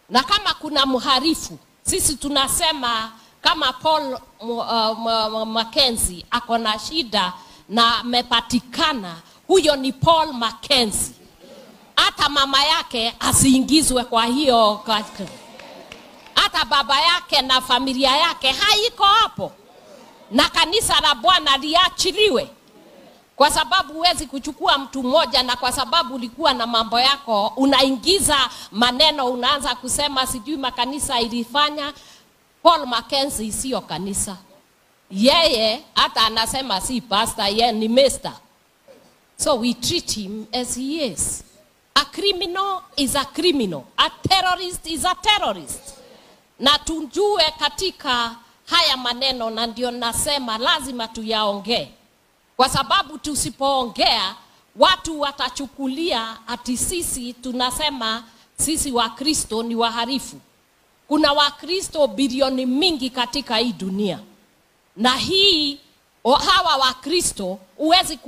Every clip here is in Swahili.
na kama kuna mharifu, sisi tunasema kama Paul uh, Mackenzie ako na shida na amepatikana, huyo ni Paul Mackenzie. Hata mama yake asiingizwe kwa hiyo, hata baba yake na familia yake haiko hapo, na kanisa la Bwana liachiliwe kwa sababu huwezi kuchukua mtu mmoja, na kwa sababu ulikuwa na mambo yako, unaingiza maneno, unaanza kusema sijui makanisa ilifanya. Paul Mackenzie sio kanisa, yeye hata anasema si pastor, yeye ni mister. So we treat him as he is. A criminal is a criminal. A terrorist is a terrorist. Na tujue katika haya maneno, na ndio nasema lazima tuyaongee kwa sababu tusipoongea watu watachukulia ati sisi tunasema sisi Wakristo ni waharifu. Kuna Wakristo bilioni mingi katika hii dunia, na hii hawa Wakristo huwezi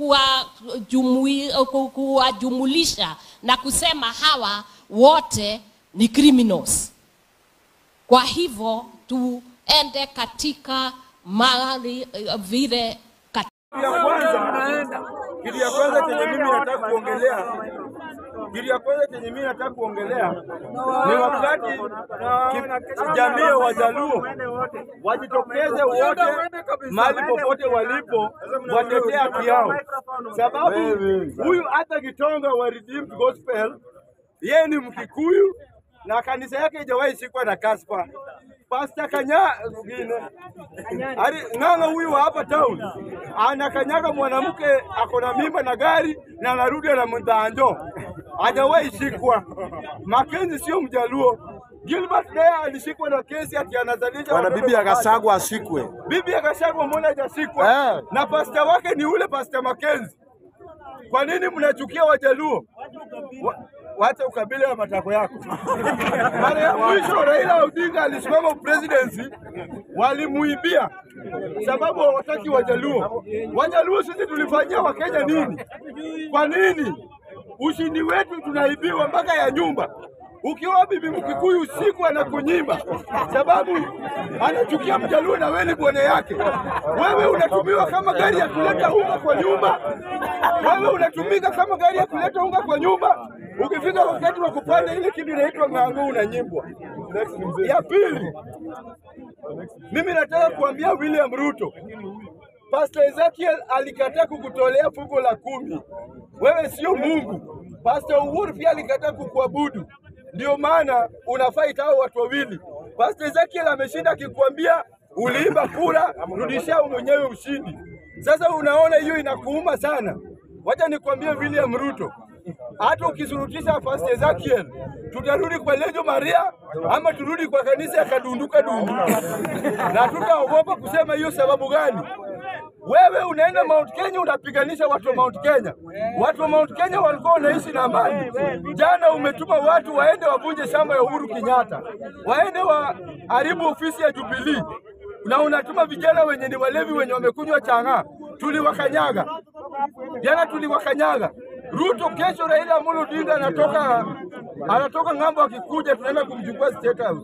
kuwajumulisha na kusema hawa wote ni criminals. Kwa hivyo tuende katika mahali vile Kitu ya kwanza, kitu ya kwanza chenye mimi nataka kuongelea, kitu ya kwanza chenye mimi nataka kuongelea ni wakati ki- jamii ya Wajaluo wajitokeze wote mahali popote walipo watetee haki yao, sababu huyu hata Kitonga wa Redeemed Gospel yeye ni Mkikuyu na kanisa yake haijawahi shikwa na kaspa. Pastor Kanya Ari ng'ang'a huyu wa hapa town anakanyaga mwanamke ako na mimba na gari na anarudi na mdhanjo, hajawahi shikwa. Makenzi sio Mjaluo. Gilbert naye alishikwa na kesi ati anazalisha Bwana watoto bibi mapacha. akasagwa ashikwe. Bibi akashagwa, mbona hajashikwa? Eh. Na pasta wake ni ule pasta Makenzi. Kwa nini mnachukia Wajaluo? Wa, wacha ukabila ya matako yako. Mara ya mwisho Raila Odinga alisimama presidency, walimuibia sababu hawataki Wajaluo. Wajaluo sisi tulifanyia Wakenya nini? Kwa nini ushindi wetu tunaibiwa mpaka ya nyumba? Ukiwa bibi Mkikuyu usiku anakunyimba sababu anachukia Mjaluo na wewe ni bwana yake. Wewe unatumiwa kama gari ya kuleta unga kwa nyumba, wewe unatumika kama gari ya kuleta unga kwa nyumba. Ukifika wakati wa kupanda ile kitu inaitwa ng'ango, unanyimbwa. Ya pili, mimi nataka kuambia William Ruto, Pastor Ezekiel alikataa kukutolea fungu la kumi. Wewe sio Mungu. Pastor Uhuru pia alikataa kukuabudu, ndio maana unafight hao watu wawili. Pastor Ezekiel ameshinda akikwambia uliimba kura, rudishia mwenyewe ushindi. Sasa unaona hiyo inakuuma sana. Wacha nikwambie William Ruto, hata ukisurutisha Pastor Ezekiel, tutarudi kwa Lejo Maria ama turudi kwa kanisa ya kadunduka dundu, na tutaogopa kusema hiyo. Sababu gani? Wewe unaenda Mount Kenya unapiganisha watu wa Mount Kenya. Watu wa Mount Kenya walikuwa wanaishi na amani. Jana umetuma watu waende wavunje shamba ya Uhuru Kenyatta, waende waharibu ofisi ya Jubilee, na unatuma vijana wenye ni walevi wenye wamekunywa chang'aa. Tuliwakanyaga jana, tuliwakanyaga. Ruto kesho, Raila Amolo Odinga anatoka anatoka ng'ambo, akikuja tunaenda kumchukua State House.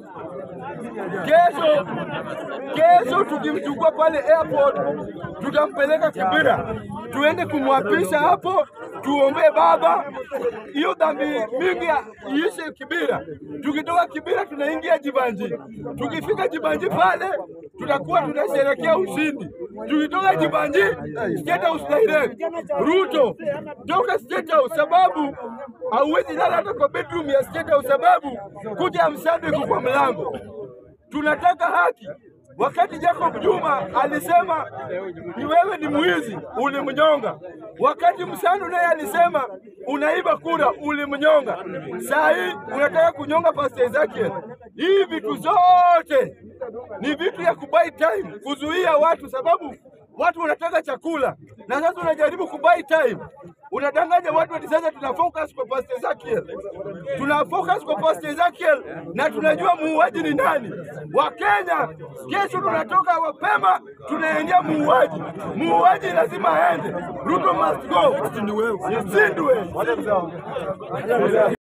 Kesho kesho tukimchukua pale airport, tutampeleka Kibira, tuende kumwapisha hapo, tuombee baba, hiyo dhambi mingi ya- iishe Kibira. Tukitoka Kibira tunaingia Jibanji, tukifika Jibanji pale tutakuwa tunasherekea ushindi. Tukitoka Jibanji State House direct. Ruto toka State House, sababu hauwezi lala hata kwa bedroom ya State House, sababu kuja ya msande iko kwa mlango tunataka haki. Wakati Jacob Juma alisema ni wewe ni mwizi, ulimnyonga. Wakati Msandu naye alisema unaiba kura, ulimnyonga. Saa hii unataka kunyonga Pastor Ezekiel. Hii vitu zote ni vitu ya kubuy time, kuzuia watu, sababu watu wanataka chakula, na sasa unajaribu kubuy time unadanganya watu ati sasa tuna focus kwa Pastor Ezekiel, tuna focus kwa Pastor Ezekiel na tunajua muuaji ni nani. Wakenya kesho tunatoka mapema, tunaingia muuaji. Muuaji lazima aende. Ruto must go. Zindwe.